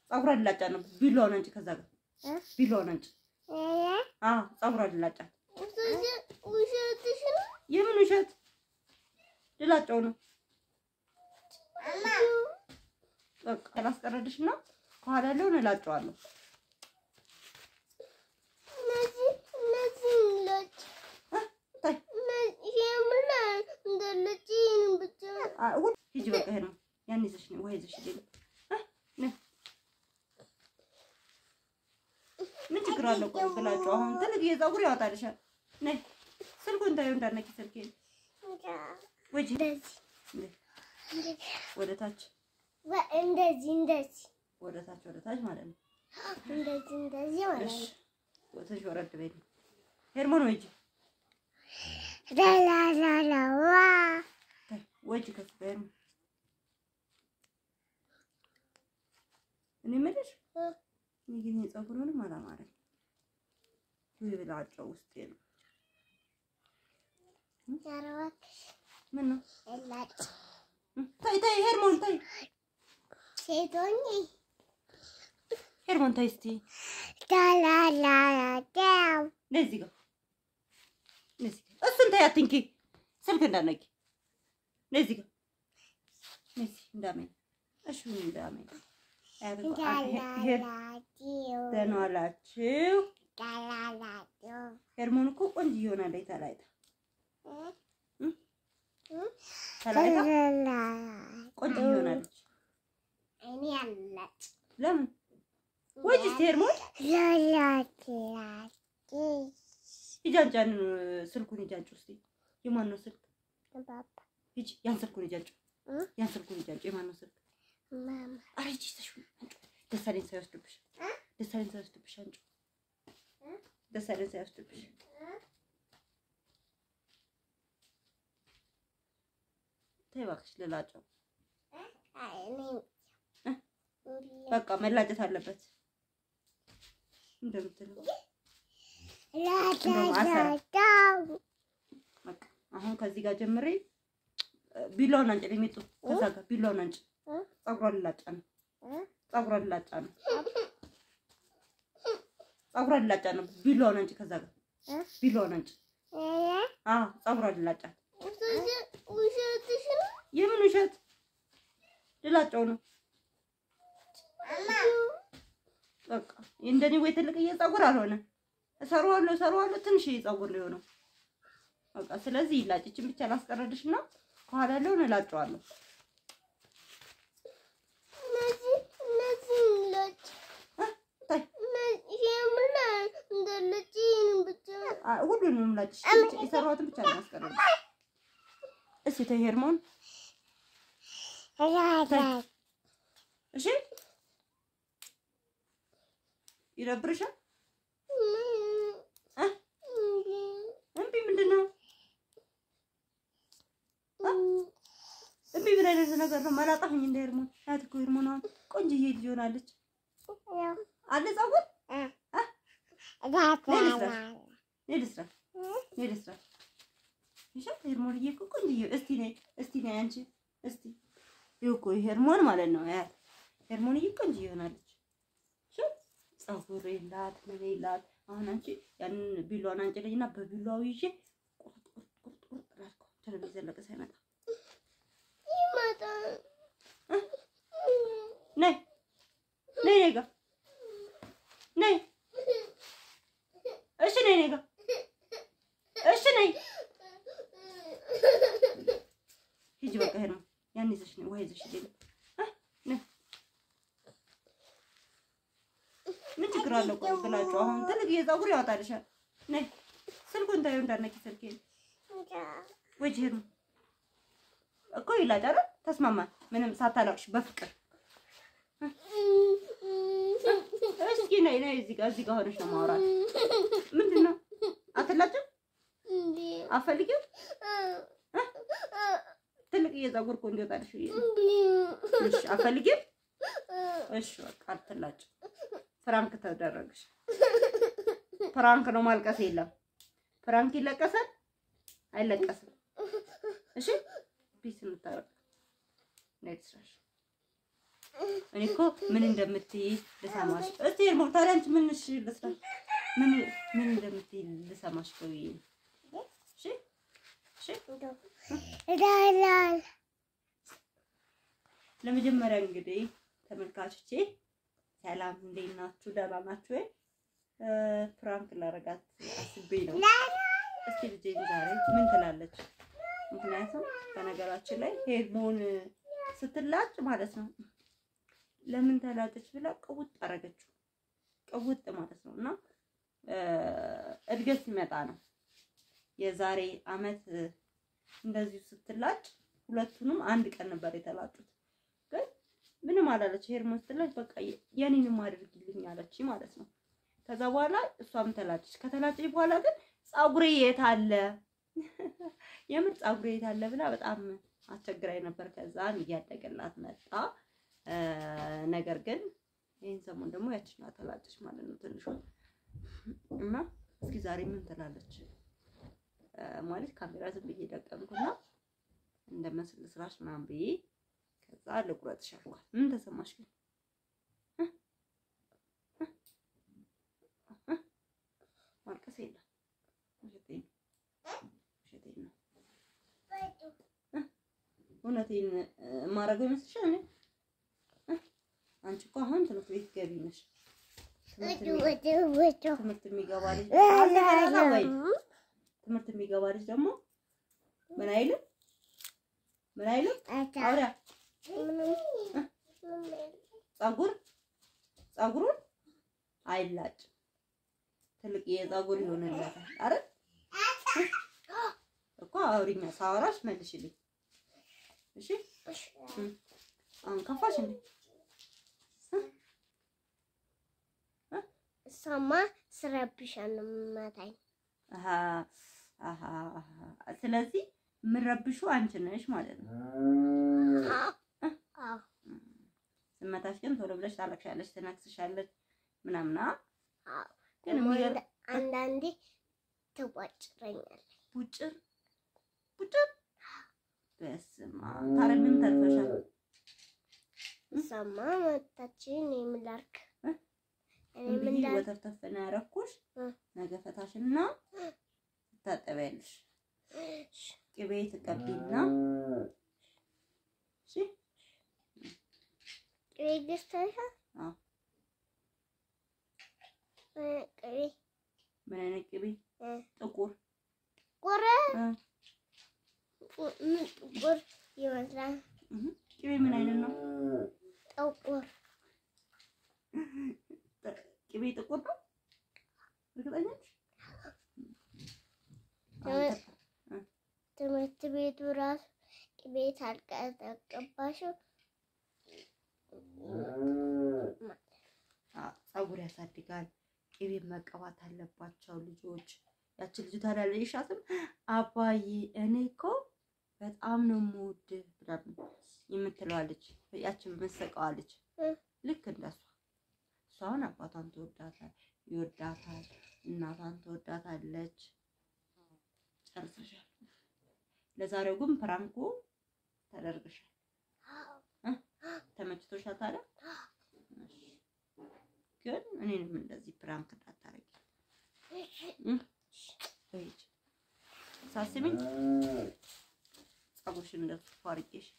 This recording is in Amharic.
ፀጉሯ ልላጫ ነው። ቢላዋን አንጭ፣ ከዛ ጋር እ? ቢላዋን አንጭ። እ? አዎ ፀጉሯ ልላጫ። ውሸት- ውሸትሽ ነው? የምን ውሸት ልላጫው ነው። በቃ ላስቀረድሽ እና ከኋላ ያለውን እላጨዋለሁ። እነዚህ እነዚህ ነጭ እ? ታይ እነዚህ የምር እንደ ነጭ ብቻ አ- ሁሉ ሂጂ በቃ ሄድ ነው ያን ይዘሽ ነው ውሃ ይዘሽ ሂጂ። እ? ነይ። ምን ችግር አለው? ቆይ ብላችሁ አሁን ትልቅ የፀጉር ያወጣልሻል። ነይ ስልኩን ታዩ እንዳነኪ ስልኬን ወጂ እንደዚህ ወደ ታች ወ- እንደዚህ እንደዚህ ወደ ታች ወደ ታች ማለት ነው። እንደዚህ እንደዚህ ማለት እሺ ነው። ትንሽ ወረድ በይ። ሄርሞን ወጂ ላላላላዋ ታይ ወጂ ከፍ በይ። እኔ የምልሽ እ? እኔ ግን የፀጉሩንም አላማረኝ ወይ ብላጫው ውስጤ ነው። ኧረ እባክሽ ምን ነው ላጭ ታይ ታይ ሄርሞን ታይ ሴት ሆኜ ሄርሞን ታይ እስቲ ላላላላው ነይ እዚህ ጋር ነይ እዚህ ጋር እሱን ታይ አትንኪ ስልክ እንዳነቂ ነይ እዚህ ጋር ነይ እዚህ እንዳመኝ እሺ እንዳመኝ ሄር ላላላዲው ደህና ዋላችሁ ላላላዲው ሄርሞን እኮ ቆንጆ ይሆናል ተላይታ እ? ተላይታ ላላላ ቆንጆ ይሆናለች እኔ አላጭ ለምን ወጂ እስቲ ሄርሞን ላላላዲ ሂጃንጫን ስልኩን ሂጃንጭ ውስጥ የማን ነው ስልክ ባባ ሂጂ ያን ስልኩን ሂጃንጭ እ? ያን ስልኩን ሂጃንጭ የማን ነው ስልክ ማማ አረ ሂጂ ተሽው ደሳለኝ ሳይወስድብሽ እ? ደሳለኝ ሳይወስድብሽ አንቺ እ? ደሳለኝ ሳይወስድብሽ ተይ እባክሽ ልላጨው አይ እኔ እ? በቃ መላጨት አለበት እንደምትለው ላላላዳው በቃ አሁን ከዚህ ጋር ጀምሬ እ፣ ቢላውን አንጭ ለሚጡ ከዛ ጋር ቢላውን አንጭ እ? ፀጉሯን ልላጫ ነው እ? ፀጉሯን ልላጫ ነው ፀጉሯን ልላጫ ነው ቢላውን አንጭ ከዛ ጋር እ? ቢላውን አንጭ እ? አዎ ፀጉሯን ልላጫ ውሸትሽ ነው? የምን ውሸት ልላጫው ነው በቃ እንደኔ ወይ ትልቅዬ ፀጉር አልሆነ እሰራዋለሁ እሰራዋለሁ ትንሽ ፀጉር ነው የሆነው በቃ ስለዚህ ይላጭችን ብቻ ላስቀረድሽ እና ከኋላ ያለውን እላጨዋለሁ እነዚህ እነዚህ ነጭ እ? ታይ እነዚህ የምር እንደ ነጭ ብቻ አ- ሁሉንም ላጭሽ ብቻ የሰራሁትን ብቻ ነው ያስቀረድሽ እስኪ ተይ ሄርሞን ላላ እሺ ይደብርሻል እ? እምቢ ምንድን ነው እምቢ ምን አይነት ነገር ነው መላጣሁኝ እንደ ሄርሞን ናት እኮ ሄርሞን አሁን ቆንጅዬ ልጅ ሆናለች አለ ፀጉር ነይ ልስራ ነይ ልስራ እሺ ሄርሞንዬ እኮ ቆንጅዬ እስቲ ነይ እስቲ ነይ አንቺ እስቲ ይኸው እኮ ሄርሞን ማለት ነው ያት ሄርሞንዬ ቆንጅዬ ሆናለች እሺ ፀጉር የላት ምን የላት አሁን አንቺ ያንን ቢላዋን አንጭልኝና በቢላዋው ይዤ ቁርጥ ቁርጥ ቁርጥ ቁርጥ ላድርገው ቴሌቪዥን ዘለቀ ሳይመጣ ነይ ነይ ነይ ጋ ነይ እሺ ነይ ነይ ጋ እሺ ነይ ሂጂ በቃ ሄድ ነው ያን ይዘሽ ነይ ውሃ ይዘሽ ሂጂ እ ነይ ምን ችግር አለው ቆይ ብላችሁ አሁን ትልቅ የፀጉር ያወጣልሻል ነይ ስልኩን ታዩ እንዳነኪ ስልኬን ወጂ ሄድ ነው እኮ ይላጭ አይደል ተስማማን ምንም ሳታላቅሽ በፍቅር እስኪ ነይ ነይ እዚህ ጋር እዚህ ጋር ሆነሽ ነው ማውራት ምንድን ነው አትላጭም አፈልጊም ትልቅ የፀጉር እኮ እንዲወጣልሽ ብዬሽ ነው እሺ አፈልጊም እሺ በቃ አትላጭም ፍራንክ ተደረግሽ ፍራንክ ነው ማልቀስ የለም ፍራንክ ይለቀሳል አይለቀስም እሺ ፒስ እንታረቅ ነይ ትስራሽ እኔ እኮ ምን እንደምትይ ልሰማሽ። እስቲ ሄርሞን ታዲያ አንቺ ምን እሺ ልስራ ምን ምን እንደምትይ ልሰማሽ ነው ብዬሽ ነው። እሺ እሺ ዳላል ለመጀመሪያ እንግዲህ ተመልካቾቼ ሰላም፣ እንዴት ናችሁ? ደህና ናችሁ ወይ? እ ፕራንክ ላረጋት አስቤ ነው። እስኪ ልጄን ዛሬ ምን ትላለች? ምክንያቱም በነገራችን ላይ ሄርሞን ስትላጭ ማለት ነው ለምን ተላጨች ብላ ቅውጥ አረገችው። ቅውጥ ማለት ነው እና እ እድገት ሲመጣ ነው የዛሬ አመት እንደዚሁ ስትላጭ ሁለቱንም አንድ ቀን ነበር የተላጩት። ግን ምንም አላለች። ሄርሞን ስትላጭ በቃ የኔንም አድርጊልኝ አለች ማለት ነው። ከዛ በኋላ እሷም ተላጨች። ከተላጨች በኋላ ግን ፀጉሬ የት አለ የምር ፀጉሬ የት አለ ብላ በጣም አስቸግራኝ ነበር። ከዛን እያደገላት መጣ። እ ነገር ግን ይህን ሰሞን ደግሞ ያችና ተላጨች ማለት ነው ትንሿ እና እስኪ ዛሬ ምን ትላለች ማለት ካሜራ ዝም ብዬ ደቀምኩና እንደመስል ስራሽ ምናምን ብዬ ከዛ ልቁረጥሽ አልኳት። ምን ተሰማሽ ግን? ማልቀስ የለም ውሸቴን ውሸቴን ነው እውነቴን ማረገው ይመስልሻል? እኔ አንቺ እኮ አሁን ትምህርት ቤት ገቢ ነሽ። ትምህርት የሚገባ ልጅ ትምህርት የሚገባ ልጅ ደግሞ ምን አይልም ምን አይልም አውሪያ ፀጉር ፀጉሩን አይላጭም። ትልቅ የፀጉር ይሆንለታል አይደል እኮ አውሪኛ ሳወራሽ መልሽልኝ። እሺ አሁን ከፋሽ እንዴ? እሷማ ስረብሻል ነው የምመታኝ። አሃ አሃ ስለዚህ የምረብሹ አንቺ ነሽ ማለት ነው። አዎ ስመታሽ ግን ቶሎ ብለሽ ታለቅሻለሽ፣ ትነክስሻለች ምናምን። አ አዎ ግን ደግሞ የሚገርም አንዳ- አንዳንዴ ትቧጭረኛለች። ቡጭር ቡጭር በስመ አብ ታዲያ ምን ተርፈሻል? እሷማ መታችን እኔ ምን ላድርግ? እ? እኔ ምን እንግዲህ ላድርግ? ወተፍተፍ ነው ያደረኩሽ። እ። ነገ ፈታሽና ትታጠቢያለሽ። ቅቤ ትቀቢና እሺ ቅቤ ገዝተሻል? አዎ። እ፣ ቅቤ ምን አይነት ቅቤ? እ፣ ጥቁር ጥቁር እ። ጡ- ምን ጥቁር ይመስላል? እህ። ቅቤ ምን አይነት ነው? ጥቁር ቅቤ ጥቁር ነው? እርግጠኛ ነሽ? እ። ትምህርት ቤቱ ራሱ ቅቤ ታልቀጠቀባሽው አዎ፣ ፀጉር ያሳድጋል። ቅቤ መቀባት አለባቸው ልጆች። ያቺ ልጅ ታዲያ ለይሻትም አባዬ እኔ እኮ በጣም ነው የምወድህ ምናምን የምትለዋ ልጅ ያቺ የምትስቀዋ ልጅ እ። ልክ እንደሷ እሷ አሁን አባቷን ትወዳታል ይወዳታል፣ እናቷን ትወዳታለች። ጨርሰሻል። ለዛሬው ግን ፕራንኩ ተደርገሻል። ተመችቶሻል ታዲያ? እሺ። ግን እኔንም እንደዚህ ፕራንክ እንዳታረጊ በይጅ ሳስሚኝ ፀጉርሽን እንደሱ አድርጌሽ